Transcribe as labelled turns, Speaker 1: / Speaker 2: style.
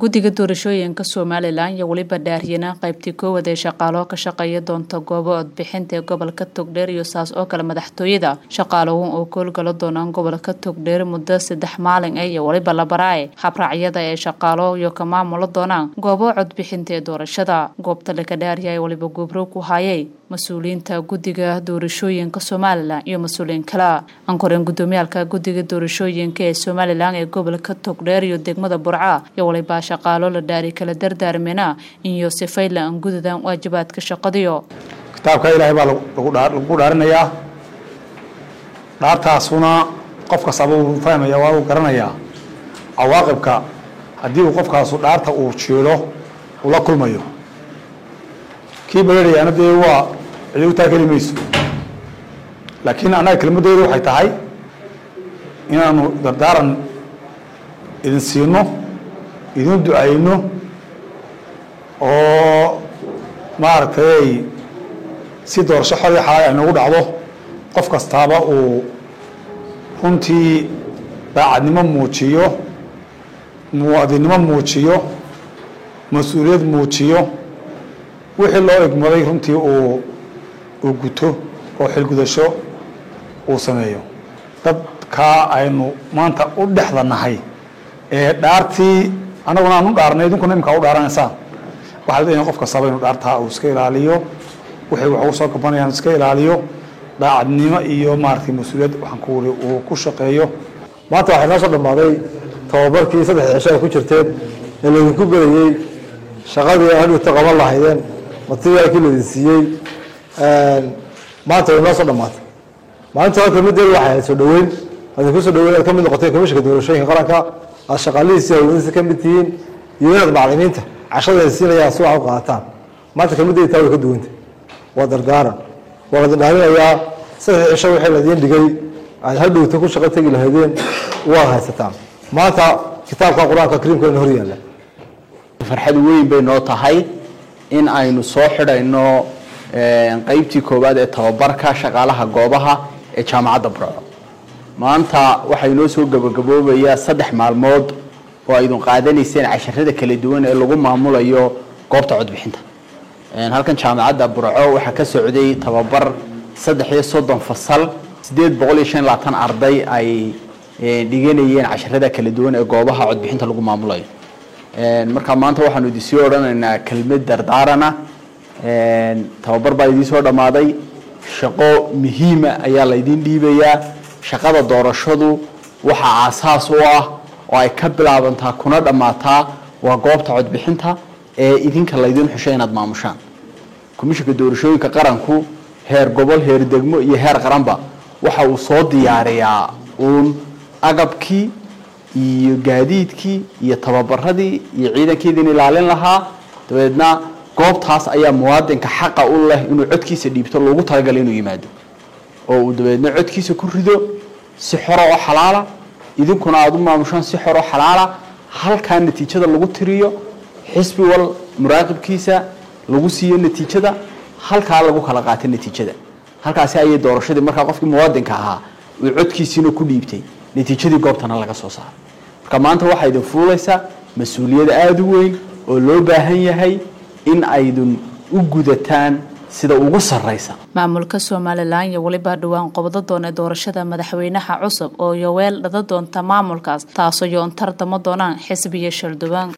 Speaker 1: guddiga doorashooyinka somalilan iyo weliba dhaariyana qaybtii koowad ee shaqaalo ka shaqeeya doonta goobo codbixinta ee gobolka togdheer iyo saas oo kale madaxtooyada shaqaaluhun oo koolgala doonaan gobolka togdheer muddo saddex maalin ah iyo weliba labaraae habraacyada ee shaqaalo iyo ka maamula doonaan goobo codbixinta ee doorashada goobta laka dhaariya ee weliba gubro ku hayay mas-uuliyiinta guddiga doorashooyinka somalilan iyo mas-uuliyiin kale ankoreen gudoomiyaalka guddiga doorashooyinka ee somalilan ee gobolka togdheer iyo degmada burca iyo waliba shaqaalo la dhaari kala dardaarmena iyo sifayla aan gudadan waajibaadka shaqadiyo
Speaker 2: kitaabka ilaahay baa lagu dhaarinayaa dhaartaasuna qof kastaba uu fahmaya waa uu garanayaa cawaaqibka haddii uu qofkaasu dhaarta uu jiilo uu la kulmayo kii bararayaana dee waa cidi u taakeli mayso laakiin annaga kelmadooda waxay tahay inaanu dardaaran idin siino idin ducayno oo maaragtay si doorasho xor iyo xalaal ay noogu dhacdo qof kastaaba uu runtii daacadnimo muujiyo muwaadinnimo muujiyo mas-uuliyad muujiyo wixii loo egmaday runtii uu uu guto oo xilgudasho uu sameeyo dadkaa aynu maanta u dhexda nahay ee dhaartii annaguna aan u dhaarnay idinkuna imkaa u dhaaranaysaan waxaa la in qof kastaba inu dhaartaa uu iska ilaaliyo waxay wax ugu soo gabanayaan iska ilaaliyo daacadnimo iyo maaragtay mas-uuliyad waxaan ku wuri uu ku shaqeeyo
Speaker 3: maanta waxay noo soo dhammaaday tababarkii saddex cisho ay ku jirteen ee laydinku berayey shaqadii hadhowta qaban lahaydeen materiaalkii laydin siiyey maanta way noo soo dhammaatay maalinta hore kelmadeedu waxay ahayd soo dhaweyn adinku soo dhaweyn aad ka mid noqoteen komishanka doorashooyinka qaranka aad shaqaalihiisi hawladiisa ka mid tihiin iyo inaad maclimiinta cashada ay siinayaan si wax u qaataan maanta kelmadeedi taa way ka duwanta waa dardaaran waa la dhaalinayaa saddex cisho wixii ladiin dhigay aad hadhowta ku shaqo tegi lahaydeen waad haysataan maanta kitaabka qur-aanka kariimkeena hor yaalla
Speaker 4: farxad weyn bay noo tahay in aynu soo xidhayno qeybtii koowaad ee tababarka shaqaalaha goobaha ee jaamacadda burco maanta waxaa inoo soo gabagaboobayaa saddex maalmood oo aydun qaadanayseen casharada kala duwan ee lagu maamulayo goobta codbixinta halkan jaamacadda burco waxaa ka socday tababar saddex iyo soddon fasal siddeed boqol iyo shan labaatan arday ay dhiganayeen casharada kala duwan ee goobaha codbixinta lagu maamulayo marka maanta waxaanu idin sii odhanaynaa kelmad dardaarana tababar baa idiin soo dhammaaday shaqo muhiima ayaa laydin dhiibayaa shaqada doorashadu waxaa aasaas u ah oo ay ka bilaabantaa kuna dhammaataa waa goobta codbixinta ee idinka laydin xushay inaad maamushaan komishanka doorashooyinka qaranku heer gobol heer degmo iyo heer qaranba waxa uu soo diyaariyaa uun agabkii iyo gaadiidkii iyo tababaradii iyo ciidankeediin ilaalin lahaa dabeedna goobtaas ayaa muwaadinka xaqa u leh inuu codkiisa dhiibto loogu talagalay inuu yimaado oo uu dabeedna codkiisa ku rido si xoro oo xalaala idinkuna aada u maamushaan si xoro xalaala halkaa natiijada lagu tiriyo xisbi wal muraaqibkiisa lagu siiyo natiijada halkaa lagu kala qaato natiijada halkaasi ayay doorashadii markaa qofkii muwaadinka ahaa uu codkiisiina ku dhiibtay natiijadii goobtana laga soo saaray marka maanta waxaa idin fuulaysaa mas-uuliyad aada u weyn oo loo baahan yahay in aydun u gudataan sida ugu sarraysa
Speaker 1: maamulka somalilan iyo weliba dhowaan qobdo doona doorashada madaxweynaha cusub oo yoweel dhada doonta maamulkaas taasoo yoontar dama doonaan xisbiya shaldubaan